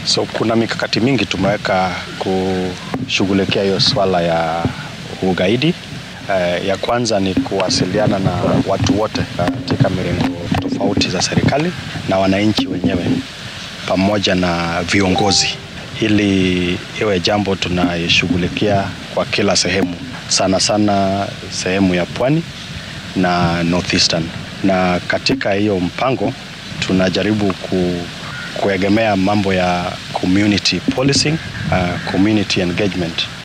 So kuna mikakati mingi tumeweka kushughulikia hiyo swala ya ugaidi. Uh, ya kwanza ni kuwasiliana na watu wote katika mirengo tofauti za serikali na wananchi wenyewe pamoja na viongozi, ili iwe jambo tunaishughulikia kwa kila sehemu, sana sana sehemu ya pwani na northeastern. Na katika hiyo mpango tunajaribu ku, kuegemea mambo ya community policing, uh, community engagement